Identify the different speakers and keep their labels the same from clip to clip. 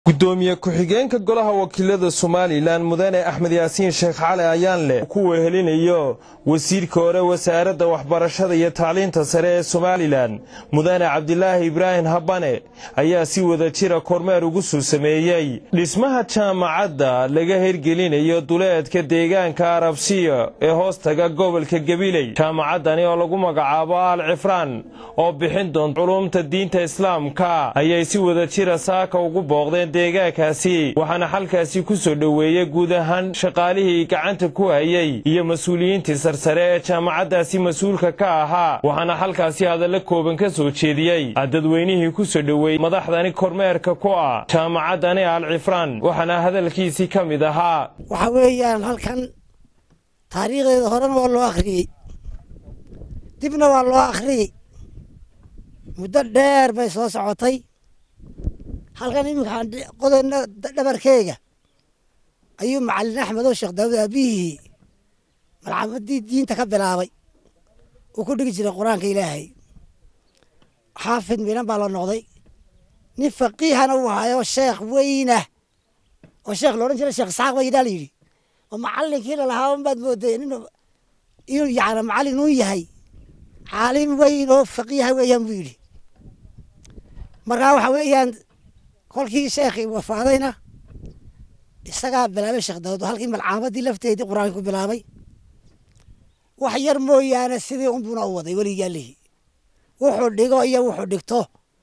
Speaker 1: gudoomiye ku-xigeenka golaha wakiilada somalilan mudane axmed yaasiin sheekh cali ayaanleh ku wehelinayo wasiirka hore wasaaradda waxbarashada iyo tacliinta sare ee somalilan mudane cabdilaahi ibraahim habane ayaa si wada jira kormeer ugu soo sameeyey dhismaha jaamacadda laga hirgelinayo duleedka deegaanka arabsiya ee hoostaga gobolka gabiley jaamacaddani oo lagu magacaabo al cifraan oo bixin doonta culumta diinta islaamka ayay si wada jira saaka ugu booqdeen deegaankaasi waxaana xalkaasi ku soo dhoweeyey guud ahaan shaqaalihii gacanta ku hayey iyo mas-uuliyiintii sarsare ee jaamacaddaasi mas-uulka ka ahaa waxaana xalkaasi hadallo kooban ka soo jeediyey dadweynihii ku soo dhoweeyey madaxdani kormeerka ku ah jaamacaddani al cifraan waxaana hadalkiisii ka mid ahaa
Speaker 2: waxa weeyaan halkan taariikhdeeda horena waa loo akhriyey dibna waa loo akhriyey muddo dheer bay soo socotay halkan iminkaan qodona dhabarkeyga ayuu macalin axmed oo sheekh daawud aabihii malcamadii diinta ka bilaabay uu ku dhigi jiray qur-aanka ilaahay xaafid miinan baa la noqday nin faqiihana uu hayo sheekh weynah oo sheekh loodhan jiray sheekh isxaaq baydaa la yidhi oo macalinkii lalahaa unbaad mooday inuu yani macallin uu yahay caalim weyn oo faqiiha weeyaan buu yidhi markaa waxa weeyaan kolkii sheekhii wafaadayna isagaa bilaabay sheekh daawud halkii malcaamadii lafteedii qur-aanka ku bilaabay wax yar mooyaane sidii unbuna u waday weligaa lihi wuxuu dhigo iyo wuxuu dhigto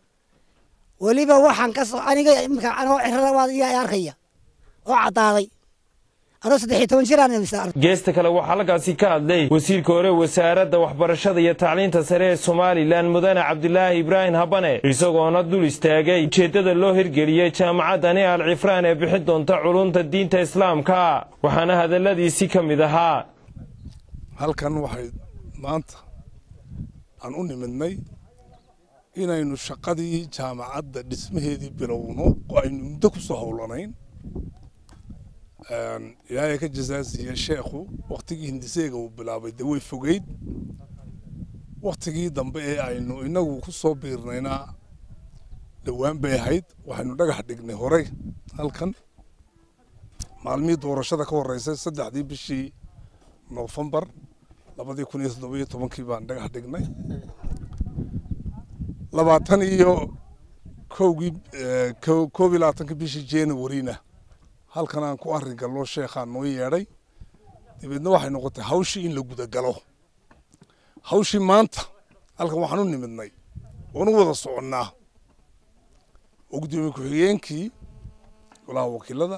Speaker 2: weliba waxaan kasoo aniga imika anoo cirada waa iyaa arkaya oo caddaaday anoo saddexiy toban jiraan
Speaker 1: geesta kale waxaa halkaasi ka hadlay wasiirka hore wasaaradda waxbarashada iyo tacliinta sare ee somalilan mudane cabdilaahi ibraahim habane isagoona dul istaagay ujeeddada loo hirgeliyey jaamacaddani al cifraan ee bixin doonta culumta diinta islaamka waxaana hadalladiisii ka mid ahaa
Speaker 3: halkan waxay maanta aan u nimidnay inaynu shaqadii jaamacadda dhismaheedii bilowno oo aynu muddo ku soo howlanayn ilaahay ka jasaasiiye sheekhu waktigii hindiseega uu bilaabay dee way fogeyd waktigii dambe ee aynu inagu ku soo biirnayna dhowaan bay ahayd waxaynu dhagax dhignay horey halkan maalmihii doorashada ka horreysay saddexdii bishii noofembar labadii kun iyo toddobiyo tobankii baan dhagax dhignay labaatan iyo kowgii koob iyo labaatankii bishii januaryna halkan aan ku arrin galno sheekhaa noo yeedhay dabeedna waxay noqotay hawshii in la gudagalo hawshii maanta halkan waxaan u nimidnay oon u wada soconnaa oo guddoomiye ku-xigeenkii golaha wakiilada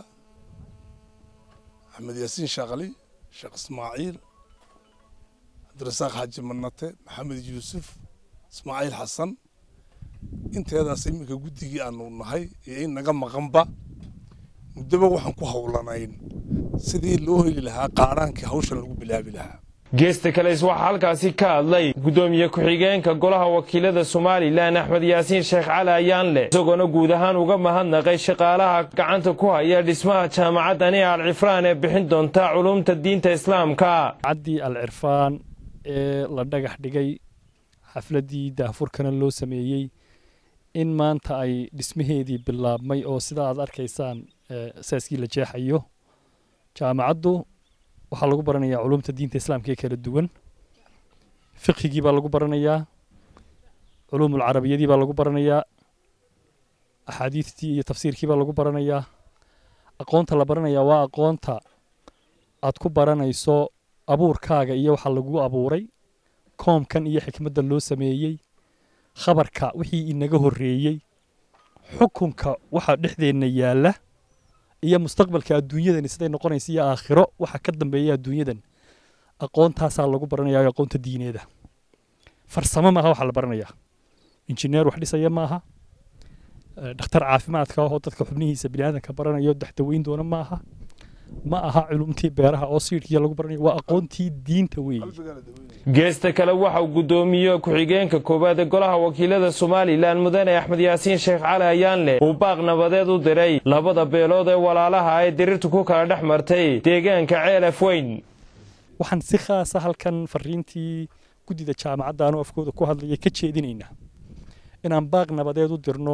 Speaker 3: axmed yaasiin shaaqali sheekh ismaaciil cabdirasaaq xaaji manate maxamed yuusuf ismaaciil xasan inteedaas iminka guddigii aanu nahay iyo in naga maqanba muddoba waxaan ku howlanayn sidii loo heli lahaa qaadhaankii hawshan lagu bilaabi lahaa
Speaker 1: geesta kales waxaa halkaasi ka hadlay guddoomiye ku-xigeenka golaha wakiilada somalilan axmed yaasiin sheekh cali ayaanleh isagoona guud ahaan uga mahadnaqay shaqaalaha gacanta ku haya dhismaha jaamacaddani al cifraan ee bixin doonta culumta diinta islaamka
Speaker 4: caddii al cirfaan ee la dhagax dhigay xafladdii daafurkana loo sameeyey in maanta ay dhismaheedii bilaabmay oo sidaa aad arkaysaan saaskii la jeexayo jaamacaddu waxaa lagu baranayaa culumta diinta islaamka ee kala duwan fiqhigii baa lagu baranayaa culuumul carabiyadii baa lagu baranayaa axaadiistii iyo tafsiirkii baa lagu baranayaa aqoonta la baranayaa waa aqoonta aad ku baranayso abuurkaaga iyo waxa lagu abuuray koomkan iyo xikmadda loo sameeyey khabarka wixii inaga horreeyey xukunka waxa dhexdeenna yaalla iyo mustaqbalka adduunyadani siday noqonaysa iyo aakhiro waxa ka dambeeya adduunyadan aqoontaasaa lagu baranayaa aqoonta diineeda farsamo maaha waxaa la baranayaa injineer wax dhisaya maaha dhakhtar caafimaadka oo dadka xubnihiisa biniaadanka baranayo daxdaweyn doona maaha ma aha culumtii beeraha oo siidhkiya lagu baranayo waa aqoontii diinta weeye
Speaker 1: geesta kale waxauu guddoomiye ku-xigeenka koowaad ee golaha wakiilada somalilan mudane axmed yaasiin sheekh cali ayaanleh uu baaq nabadeed u diray labada beelood ee walaalaha ee dirirtu ku kala dhex martay deegaanka ceelaf weyn
Speaker 4: waxaan si khaasa halkan fariintii guddida jaamacadda anoo afkooda ku hadlaya ka jeedinaynaa inaan baaq nabadeed u dirno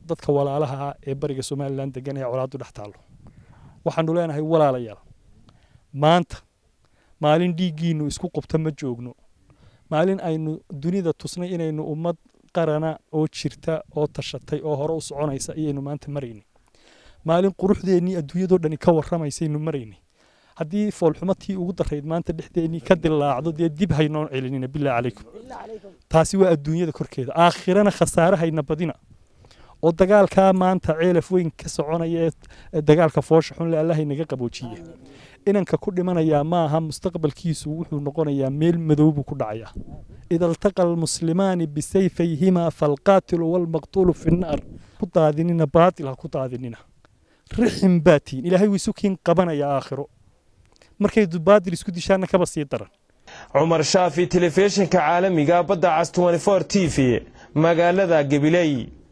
Speaker 4: dadka walaalaha ah ee bariga somalilan degan ee colaadu dhex taallo waxaanu leenahay walaalayaal maanta maalin dhiiggiinu isku qubta ma joogno maalin aynu dunida tusnay inaynu ummad qarana oo jirta oo tashatay oo hore u soconaysa ayaynu maanta maraynay maalin quruxdeennii adduunyadoo dhani ka warramaysaynu maraynay haddii foolxumatii ugu darayd maanta dhexdeennii ka dilaacdo dee dib haynoo celinina bilaa calaykum taasi waa adduunyada korkeeda aakhirana khasaare hayna badina oo dagaalkaa maanta ceelaf weyn ka soconaya ee dagaalka foosha xunle allahay naga qaboojiye inanka ku dhimanayaa maaha mustaqbalkiisu wuxuu noqonayaa meel madow buu ku dhacayaa ida altaqa almuslimaani bisayfayhimaa falqaatilu walmaqtuulu fi nnaar ku daadinina baatil ha ku daadinina rixin baatiin ilaahay wuu isu kiin qabanaya aakhiro markay baatil isku dishaanna kaba sii daran
Speaker 1: cumar shaafi telefishinka caalamiga badda cas t v magaalada gabiley